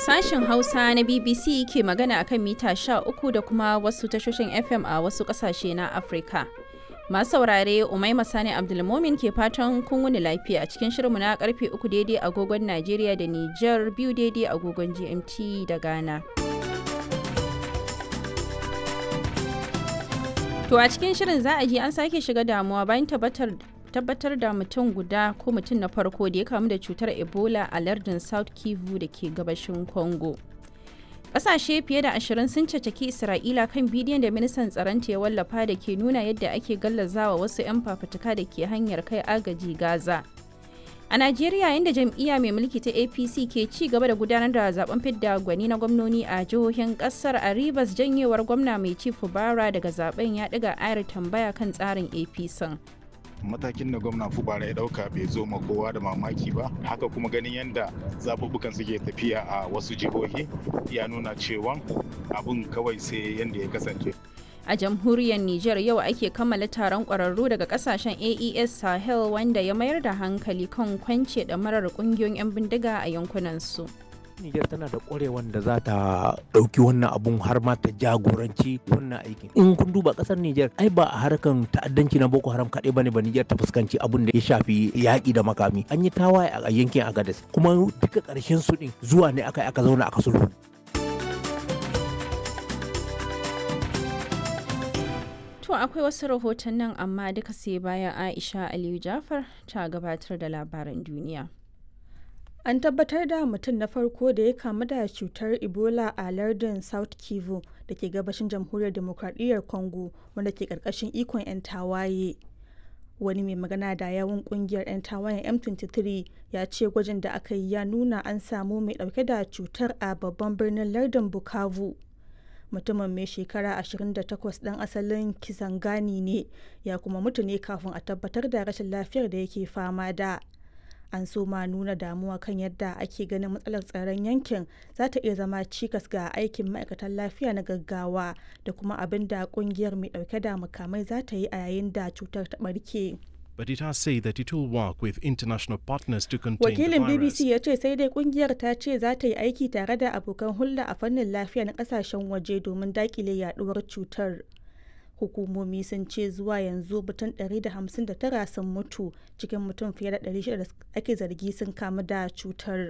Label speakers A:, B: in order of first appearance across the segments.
A: Sashen Hausa na BBC ke magana akan mita 13 da kuma wasu tashoshin FM a wasu kasashe na Afirka. Masu saurare Umaima Sani Abdulmomin ke fatan kun wuni lafiya a cikin shirinmu na karfe 3 daidai agogon Najeriya da Nijar biyu daidai agogon GMT da Ghana. To a cikin shirin za a ji an sake shiga damuwa bayan tabbatar tabbatar da mutum guda ko mutum na farko da ya kamu da cutar ebola a lardin south kivu da ke gabashin congo ƙasashe fiye da ashirin sun cacaki isra'ila kan bidiyon da ministan tsaronta ya wallafa da ke nuna yadda ake gallazawa wasu 'yan fafutuka da ke hanyar kai agaji gaza a najeriya inda jam'iyya mai mulki ta apc ke ci gaba da gudanar da zaben fidda gwani na gwamnoni a jihohin kasar a rivers janyewar gwamna mai ci fubara daga zaben ya ɗiga ayar tambaya kan tsarin apc
B: matakin da gwamna fubara ya dauka bai zo ma kowa da mamaki ba haka kuma ganin yadda zaɓuɓɓukan suke tafiya a wasu jihohi ya nuna cewa abun kawai sai yadda ya kasance
A: a jamhuriyar niger yau ake kammala taron ƙwararru daga kasashen aes sahel wanda ya mayar da hankali kan kwance ɗamarar ƙungiyoyin 'yan bindiga a yankunan su.
C: Nijar tana da ƙwarewan da za ta ɗauki wannan abun har ma ta jagoranci wannan aikin. In kun duba ƙasar Nijar ai ba a harkan ta'addanci na Boko Haram kaɗai bane ba Nijar ta fuskanci abun da ya shafi yaƙi da makami. An yi tawaye a yankin Agadez kuma duka ƙarshen su ɗin zuwa ne aka aka zauna aka sulhu.
A: To akwai wasu rahoton nan amma duka sai bayan Aisha Aliyu Jafar ta gabatar da labaran duniya.
D: An tabbatar da mutum na farko da ya kamu da cutar Ebola a lardin South Kivu da ke gabashin jamhuriyar demokradiyyar Congo wanda ke karkashin ikon 'yan tawaye. Wani mai magana da yawun kungiyar 'yan tawayen M23 ya ce gwajin da aka yi ya nuna an samu mai dauke da cutar a babban birnin lardin Bukavu. Mutumin mai shekara 28 ɗan asalin Kisangani ne ya kuma mutu ne kafin a tabbatar da rashin lafiyar da yake fama da. an so ma nuna damuwa kan yadda ake ganin matsalar tsaron yankin za ta iya zama cikas ga aikin ma'aikatan lafiya na gaggawa da kuma abin da kungiyar mai dauke da makamai za ta yi a yayin da cutar ta barke.
E: But it has said that it will work with international partners to contain
D: Wakilin
E: the virus.
D: BBC ya ce sai dai kungiyar ta ce za ta yi aiki tare da abokan hulɗa a fannin lafiya na kasashen waje domin dakile yaduwar cutar. hukumomi sun ce zuwa yanzu mutum 159 sun mutu cikin mutum fiye da 600 da ake zargi sun kamu da cutar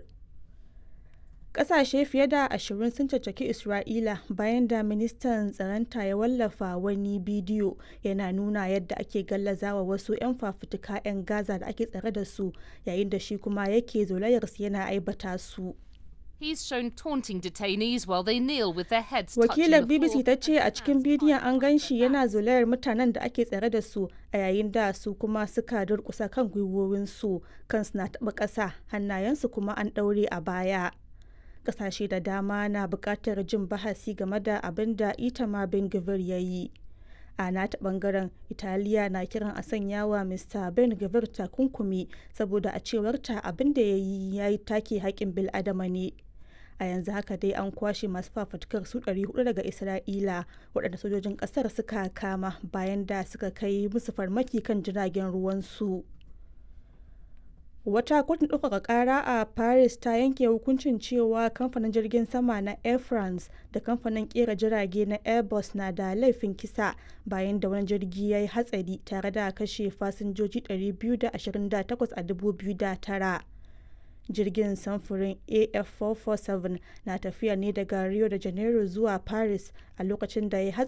D: kasashe fiye da ashirin sun caccaki isra'ila bayan da ministan tsaronta ya wallafa wani bidiyo yana nuna yadda ake gallazawa wasu 'yan fafutuka 'yan gaza da ake tsare da su yayin da shi kuma yake zolayarsu yana aibata su
F: He's shown taunting detainees while they kneel with their heads
D: Wakilar
F: touching the
D: BBC
F: floor.
D: ta ce a cikin bidiyon an gan shi yana zolayar mutanen da ake tsare da su a yayin da su kuma suka durkusa kan gwiwowinsu kansu na taɓa ƙasa hannayensu kuma an ɗaure a baya. Ƙasashe da dama na buƙatar jin bahasi game da abin da Itamar Ben Gvir ya yi. a nata bangaren italiya na kiran a sanya wa mr ben gavir takunkumi saboda a cewarta abin da ya yi ya yi take haƙƙin bil'adama ne a yanzu haka dai an kwashe masu fafutukar su 400 daga isra'ila waɗanda sojojin ƙasar suka kama bayan da suka kai musu farmaki kan jiragen ruwansu wata kotun ɗaukaka ƙara a paris ta yanke hukuncin cewa kamfanin jirgin sama na air france da kamfanin ƙera jirage na airbus na da laifin kisa bayan da wani jirgi ya yi hatsari tare da kashe fasinjoji 228 a 2009 jirgin samfurin af447 na tafiya ne daga rio de janeiro zuwa paris a lokacin da ya